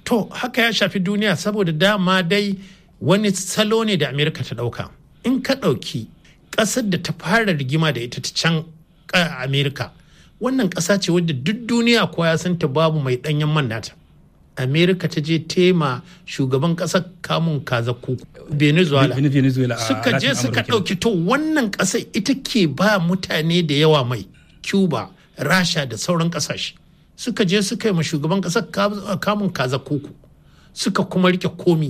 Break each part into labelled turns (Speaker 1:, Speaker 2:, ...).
Speaker 1: to haka ya shafi duniya saboda dama dai wani salo ne da amerika ta ɗauka in ka ɗauki ƙasar da ta fara rigima da ita ta can amerika wannan ƙasa ce wadda duk duniya ko ya san ta babu mai ɗanyen man nata amerika ta je tema shugaban ƙasar kamun kaza kuku venezuela suka je suka ɗauki to wannan ƙasar ita ke ba mutane da yawa mai cuba rasha da sauran ƙasashe suka je suka yi ma shugaban ƙasar kamun kaza kuku suka kuma rike komi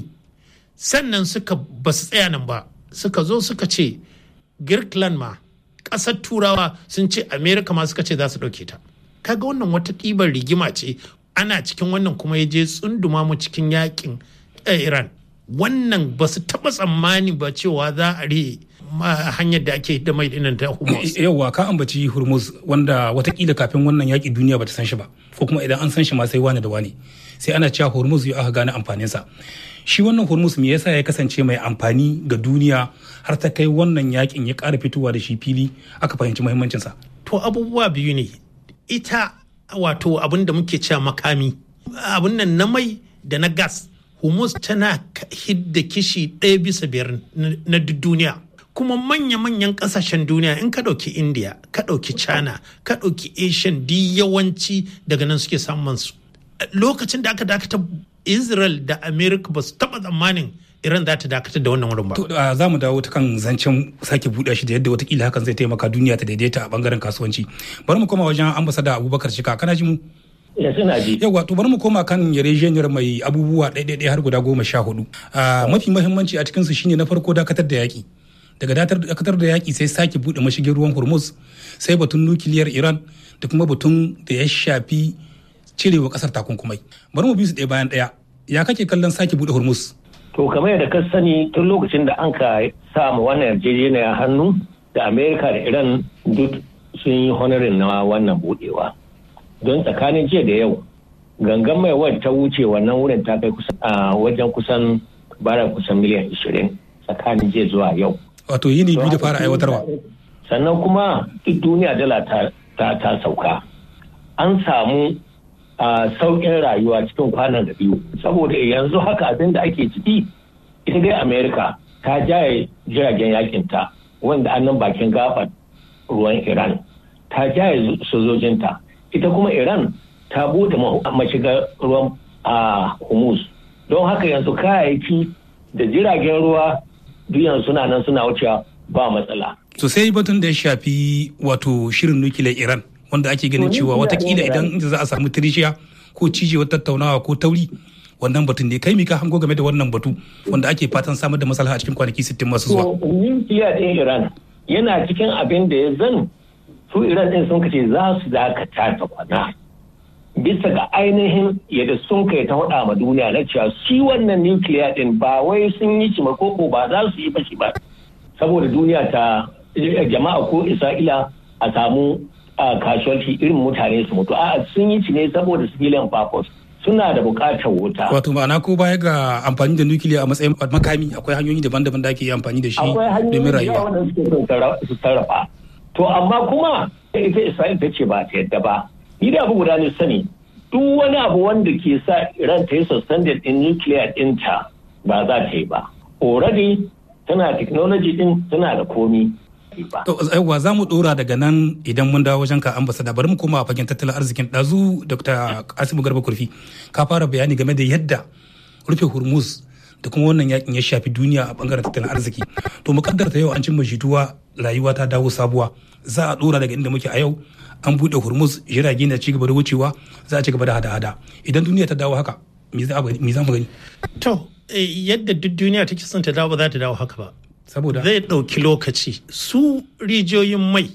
Speaker 1: sannan suka ba su tsaya nan ba suka zo suka ce girkland ma ƙasar turawa sun ce amerika ma suka ce za su ɗauke ta kaga wannan wata ɗibar rigima ce ana cikin wannan kuma ya je tsunduma mu cikin yakin iran wannan ba su taɓa tsammani ba cewa za a re hanyar da ake da mai dinan ta hormuz
Speaker 2: yauwa ka ambaci hormuz wanda watakila kafin wannan yaƙi duniya bata san shi ba ko kuma idan an san shi ma sai wani da wani sai ana cewa hormuz ya aka gane amfaninsa shi wannan hormuz me yasa ya kasance mai amfani ga duniya har ta kai wannan yakin ya ƙara fitowa da shi fili aka fahimci muhimmancinsa
Speaker 1: to abubuwa biyu ne ita wato abin da muke cewa makami abin nan na mai da na gas hormuz tana hidda kishi ɗaya bisa biyar na duniya kuma manya-manyan kasashen duniya in ka ɗauki india ka ɗauki china ka ɗauki asian di yawanci daga nan suke samun su lokacin da aka dakata israel da america ba su taɓa tsammanin iran za ta dakatar da wannan wurin ba.
Speaker 2: za mu dawo ta kan zancen sake buɗe shi da yadda watakila hakan zai taimaka duniya ta daidaita a bangaren kasuwanci bari mu koma wajen ambasada abubakar shika kana ji mu
Speaker 3: ya suna ji
Speaker 2: yawa to bari mu koma kan yarjejeniyar mai abubuwa ɗaiɗaiɗai har guda goma sha hudu mafi mahimmanci a cikinsu shine na farko dakatar da yaƙi daga dakatar da yaƙi sai sake buɗe mashigin ruwan hormuz sai batun nukiliyar iran da kuma batun da ya shafi cirewa ƙasar takunkumai bari mu bi su ɗaya bayan ɗaya ya kake kallon sake buɗe hormuz
Speaker 3: to kamar yadda ka sani tun lokacin da an ka sa mu wannan yarjejeniya hannu da amerika da iran duk sun yi honorin na wannan buɗewa don tsakanin jiya da yau gangan mai wadda ta wuce wannan wurin ta kai kusan a wajen kusan bara kusan miliyan 20 tsakanin jiya zuwa yau
Speaker 2: wato yini biyu da fara aiwatarwa
Speaker 3: sannan kuma duk duniya dala ta ta sauka an samu a sauƙin rayuwa cikin kwanan da biyu saboda yanzu haka abin da ake ciki ita dai amerika ta jaye jiragen yakinta wanda annan bakin gabar ruwan iran ta jaye sojojinta ita kuma iran ta bude mashigar ruwan a humus don haka yanzu kayayyaki da jiragen ruwa duyan suna nan suna wucewa ba matsala.
Speaker 2: To sai batun da ya shafi wato shirin nukiliyar Iran wanda ake ganin cewa watakila idan za a samu tirishiya ko cijewar tattaunawa ko tauri wannan batun ne kai mika hango game da wannan batu wanda ake fatan samar da maslaha a cikin kwanaki 60 masu zuwa.
Speaker 3: Nukiliya ɗin Iran yana cikin abin da ya zan su Iran ɗin sun kace za su dakata ta kwana. bisa ga ainihin yadda sun kai ta faɗa ma duniya na cewa shi wannan nukiliya ɗin ba wai sun yi shi koko ba za su yi ba shi ba saboda duniya ta jama'a ko isra'ila a samu kasuwanci irin mutane su mutu a sun yi shi ne saboda civilian purpose suna da buƙatar wuta
Speaker 2: wato ma'ana ko baya ga amfani da nukiliya a matsayin makami akwai hanyoyi daban-daban da ake amfani da shi domin rayuwa
Speaker 3: akwai hanyoyi da su sarrafa to amma kuma ita isra'ila ta ce ba ta yadda ba ni da abu guda ne sani duk wani abu wanda ke sa iran ta yi suspended in nuclear ɗinta ba za ta yi ba already tana technology din tana da komi
Speaker 2: yawwa za mu dora daga nan idan mun dawo wajen ka ambasada bari mu koma a fagen tattalin arzikin ɗazu dr kasimu garba kurfi ka fara bayani game da yadda rufe hormuz da kuma wannan yakin ya shafi duniya a bangaren tattalin arziki to mu kaddarta yau an cimma jituwa rayuwa ta dawo sabuwa za a dora daga inda muke a yau an buɗe hormuz jirage na ci gaba da wucewa za a ci gaba da hada-hada idan duniya ta dawo haka me za mu gani
Speaker 1: to yadda duk duniya take son ta dawo ba za ta dawo haka ba
Speaker 2: saboda
Speaker 1: zai ɗauki lokaci su rijiyoyin mai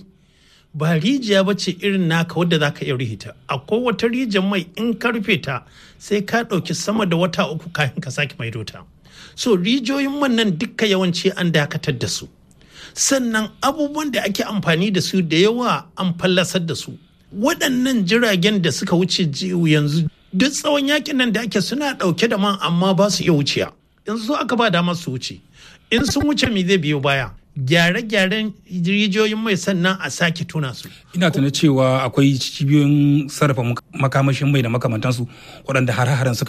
Speaker 1: ba rijiya ba ce irin naka wadda za ka iya rihita akwai wata rijiyar mai in ka rufe ta sai ka ɗauki sama da wata uku kafin ka sake maido ta so rijiyoyin man nan dukka yawanci an dakatar da su sannan abubuwan da ake amfani da su da yawa an fallasar da su waɗannan jiragen da suka wuce yanzu duk tsawon yakin nan da ake suna ɗauke da man amma ba su iya wuciya yanzu aka ba damar su wuce in sun wuce me zai biyo baya gyare-gyaren rijiyoyin mai sannan a sake tuna su.
Speaker 2: Ina tuna cewa akwai cibiyoyin sarrafa makamashin mai da makamantansu waɗanda har-haren suka